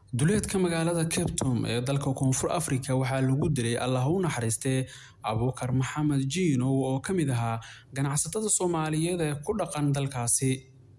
duleedka magaalada cape town ee dalka koonfur afrika waxaa lagu dilay allah u naxariistee abuukar maxamed jiinow oo ka mid ahaa ganacsatada soomaaliyeed ee ku dhaqan dalkaasi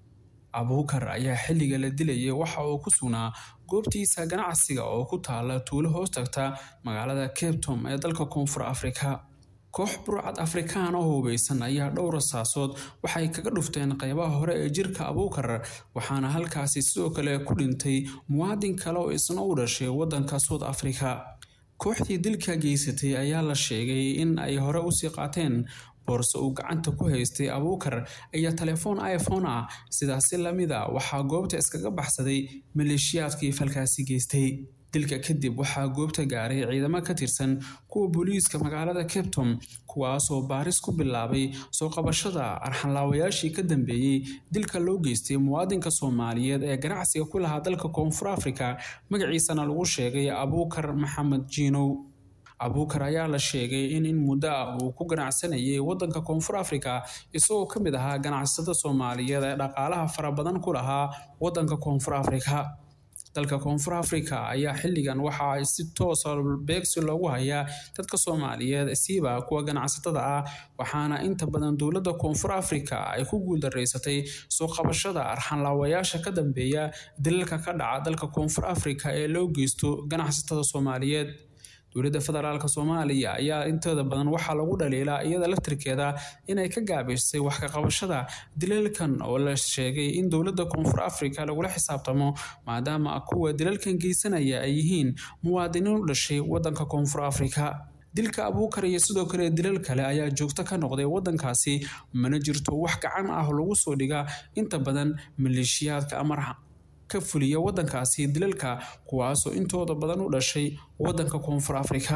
abuukar ayaa xilliga la dilayay waxa uu ku sugnaa goobtiisa ganacsiga oo ku taala tuulo hoos tagta magaalada cape town ee dalka koonfur afrika koox burcad afrikaan oo hubeysan ayaa dhowr rasaasood waxay kaga dhufteen qeybaha hore ee jirka abuukar waxaana halkaasi sidoo kale ku dhintay muwaadin kale oo isna u dhashay waddanka south africa kooxdii dilka geysatay ayaa la sheegay in ay hore usii qaateen boorse uu gacanta ku haystay abuukar iyo telefoon iphone ah sidaasi lamid a waxaa goobta iskaga baxsaday maleeshiyaadkii falkaasi geystay dilka kadib waxaa goobta gaaray ciidamo ka tirsan kuwa booliiska magaalada captom kuwaasoo baaris ku bilaabay soo qabashada arxanlaawayaashii ka dambeeyey dilka loo geystay muwaadinka soomaaliyeed ee ganacsiga ku lahaa dalka koonfur afrika magaciisana lagu sheegay abuukar maxamed jiinow abuukar ayaa la sheegay in in muddo ah uu ku ganacsanayay waddanka koonfur afrika isagoo ka mid ahaa ganacsatada soomaaliyeed ee dhaqaalaha fara badan ku lahaa waddanka koonfur afrika dalka koonfur afrika ayaa xilligan waxa ay si toosa beegsi loogu hayaa dadka soomaaliyeed siiba kuwa ganacsatada ah waxaana inta badan dowladda koonfur afrika ay ku guuldaraysatay soo qabashada arxanlaawayaasha ka dambeeya dilalka ka dhaca dalka koonfur afrika ee loo geysto ganacsatada soomaaliyeed dowladda federaalk soomaaliya ayaa inteeda badan waxaa lagu dhaliilaa iyada laftirkeeda inay ka gaabisay wax ka qabashada dilalkan oo la sheegay in dowladda koonfur afrika lagula xisaabtamo maadaama kuwa dilalkan geysanaya ay yihiin muwaadiniin u dhashay waddanka koonfur afrika dilka abuukar iyo sidoo kale dilal kale ayaa joogto ka noqday waddankaasi mana jirto wax gacan ah lagu soo dhiga inta badan maleeshiyaadka amar ka fuliya waddankaasi dilalka kuwaasoo intooda badan u dhashay waddanka koonfur afrika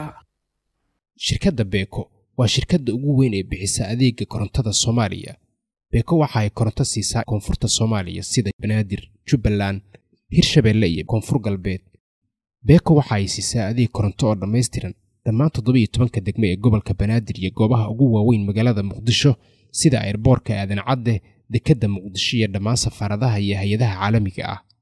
shirkadda beeko waa shirkadda ugu weyn ee bixisa adeega korontada soomaaliya beeko waxa ay koronto siisaa koonfurta soomaaliya sida banaadir jubbaland hirshabeelle iyo koonfur galbeed beeko waxa ay siisaa adeeg koronto oo dhammaystiran dhammaan toddobiiyo tobanka degme ee gobolka banaadir iyo goobaha ugu waaweyn magaalada muqdisho sida airboorka aadan cadde dekedda muqdisho iyo dhammaan safaaradaha iyo hay-adaha caalamiga ah